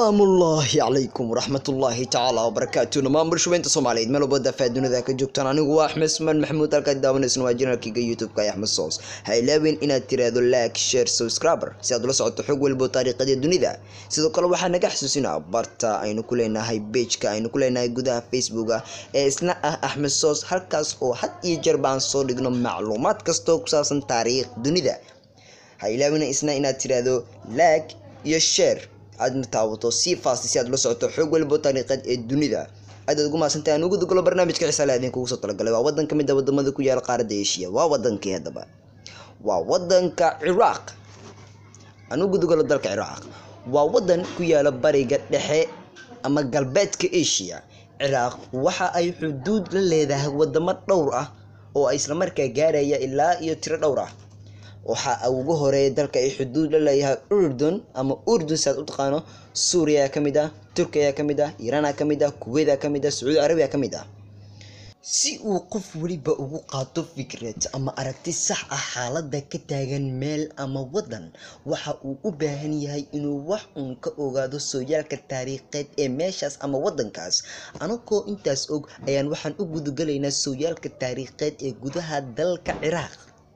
salaamullaahi calaykum waraxmatullaahi tacaala wabarakaatu dhamaan bulshaweynta soomaaliyeed meel walba dafaa dunida ka joogtaan anigu waa axmed usmaan maxamuud halkaad daawanaysana waa janaalkayga youtube-ka ee axmed soos ha ilaawin inaad tiraahdo like share subscriber si aad ula socoto xog walbo taariikhada dunida sidoo kale waxaa naga xasuusinaa barta aynu ku leenahay bejka aynu ku leenahay gudaha facebooka ee isna ah axmed soos halkaas oo had iyo jeer baan soo dhigno macluumaad kastoo ku saabsan taariikh dunida ha ilaawina isna inaad tiraahdo like iyo share aadna taawato si faasti si aad ula socoto xoog walbo taariiqeed ee dunida aadaad ugu maadsantahay aan ugu dugalo barnaamijka xisaale idin kugu soo talagalay waa wadan ka mid a wadamada ku yaala qaaradda eshiya waa wadankii haddaba waa wadanka ciraaq aan ugu dugalo dalka ciraaq waa wadan ku yaala bariga dhexe ama galbeedka eshiya ciraaq waxa ay xuduud la leedahay wadamo dhowr ah oo ay islamarkaa gaaraya ilaa iyo tiro dhowr ah waxa ugu horeeya dalka ay xuduud la leeyahay urdun ama urdun si aad u taqaano suuriya ka mid ah turkiya ka mid ah iiraana ka mid ah kuweyda ka mid ah sacuudi carabiya ka mid ah si uu qof weliba ugu qaato fikrad ama aragti sax ah xaaladda ka taagan meel ama wadan waxa uu u baahan yahay inuu wax uun ka ogaado sooyaalka taariikheed ee meeshaas ama wadankaas anagoo intaas og ayaan waxaan u gudugalaynaa sooyaalka taariikheed ee gudaha dalka ciraaq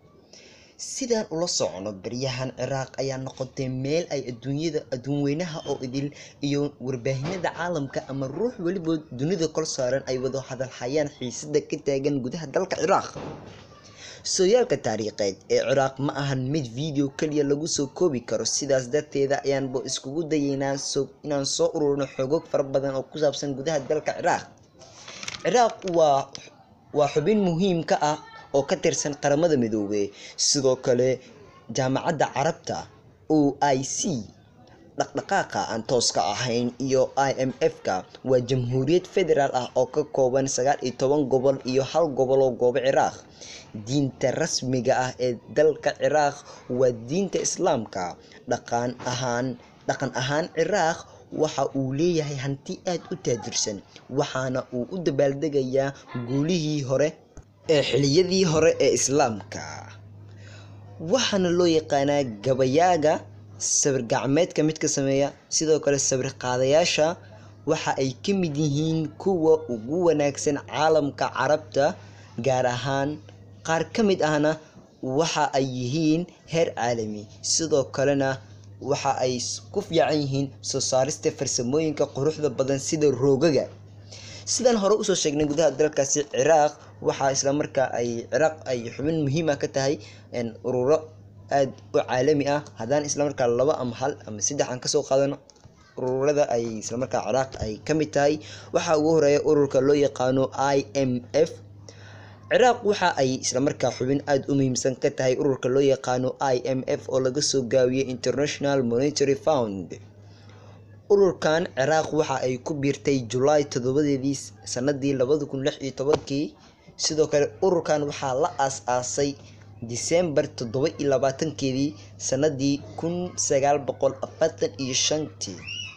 sidaan ula socono baryahan ciraaq ayaa noqotay meel ay adduunyada adduunweynaha oo idil iyo warbaahinada caalamka ama ruux weliba dunida kor saaran ay wado hadalhayaan xiisada ka taagan gudaha dalka ciraaq sooyaalka taariikheed ee ciraaq ma ahan mid video kaliya lagu soo koobi karo sidaas darteeda ayaanba iskugu dayeynaa inaan soo ururino xogog fara badan oo ku saabsan gudaha dalka ciraaq ciraaq waa waa xubin muhiim ka ah oo ka tirsan qaramada midoobey sidoo kale jaamacadda carabta o i c dhaqdhaqaaqa aan tooska ahayn iyo i m f-ka waa jamhuuriyad federaal ah oo ka kooban sagaal iyo toban gobol iyo hal gobol oo goobo ciraaq diinta rasmiga ah ee dalka ciraaq waa diinta islaamka dhaqan ahaan dhaqan ahaan ciraaq waxa uu leeyahay hanti aad u taajirsan waxaana uu u dabaaldegayaa guulihii hore ee xiliyadii hore ee islaamka waxaana loo yaqaanaa gabayaaga sawir gacmeedka mid ka sameeya sidoo kale sawir qaadayaasha waxa ay ka mid yihiin kuwa ugu wanaagsan caalamka carabta gaar ahaan qaar ka mid ahna waxa ay yihiin heer caalami sidoo kalena waxa ay ku fiican yihiin soo saarista farsamooyinka quruxda badan sida roogaga sidaan hore usoo sheegnay gudaha dalkaasi ciraaq waxaa islamarkaa ay ciraaq ay xubin muhiima ka tahay ururo aada u caalami ah haddaan islamarkaa laba ama hal ama saddex aan kasoo qaadano ururada ay islamarkaa ciraaq ay ka mid tahay waxaa ugu horeeya ururka loo yaqaano i m f ciraaq waxa ay islamarkaa xubin aada u muhiimsan ka tahay ururka loo yaqaano i m f oo laga soo gaabiyey international monitary found ururkan ciraaq waxa ay ku biirtay julaay toddobadeedii sanadii labada kun lix iyo tobankii sidoo kale ururkan waxaa la aas-aasay disembar toddoba iyo labaatankeedii sanadii kun sagaal boqol afartan iyo shantii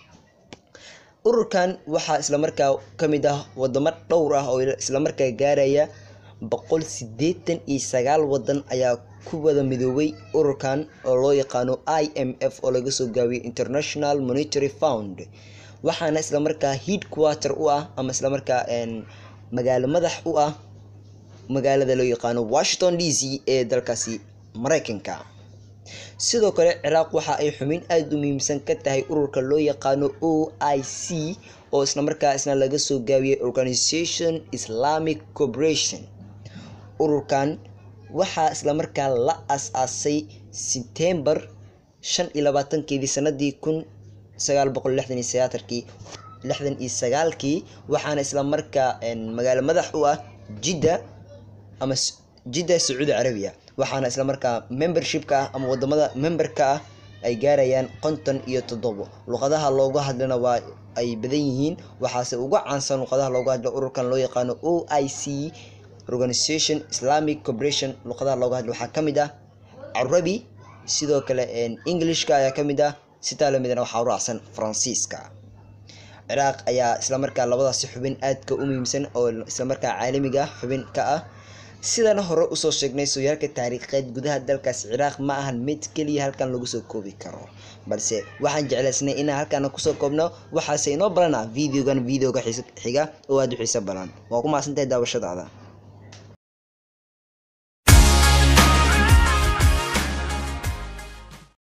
ururkan waxaa islamarkaa ka mid ah wadamo dhowr ah oo islamarkaa gaaraya boqol sideetan iyo sagaal wadan ayaa ku wada midoobay ururkan oo loo yaqaano i m f oo laga soo gaabiyey international monitary found waxaana islamarkaa head quarter u ah ama islamarkaa magaalo madax u ah magaalada loo yaqaano washington d c ee dalkaasi mareykanka sidoo kale ciraaq waxa ay xubin aada u muhiimsan ka tahay ururka loo yaqaano o i c oo islamarkaa isna laga soo gaabiyey organisation islamic corporation ururkan waxaa islamarkaa la as-aasay sebtembar shan iyo labaatankeedii sanadii kun sagaal boqol lixdan iyo sagaatarkii lixdan iyo sagaalkii waxaana islamarkaa magaalo madax u ah jidda ama jidda sacuudi carabiya waxaana islamarkaa membershipka ah ama wadamada memberka ah ay gaarayaan konton iyo toddobo luqadaha looga hadlana waa ay badan yihiin waxaase uga caansan luqadaha looga hadla ururkan loo yaqaano o i c organisation islamic corporation luqadaha looga hadla waxaa ka mid ah carabi sidoo kale englishka ayaa ka mid ah sitaa lamidna waxaa u raacsan faransiiska ciraaq ayaa islamarkaa labadaasi xubin aadka u muhiimsan oo islamarkaa caalamiga xubin ka ah sidaan hore usoo sheegnay sooyaalka taariikheed gudaha dalkaas ciraaq ma ahan mid keliya halkan lagu soo koobi karo balse waxaan jeclaysnay inaan halkaana kusoo koobno waxaase inoo balana videogan videoga xiga oo aada u xiiso badan waa ku mahadsantahay daawashadaada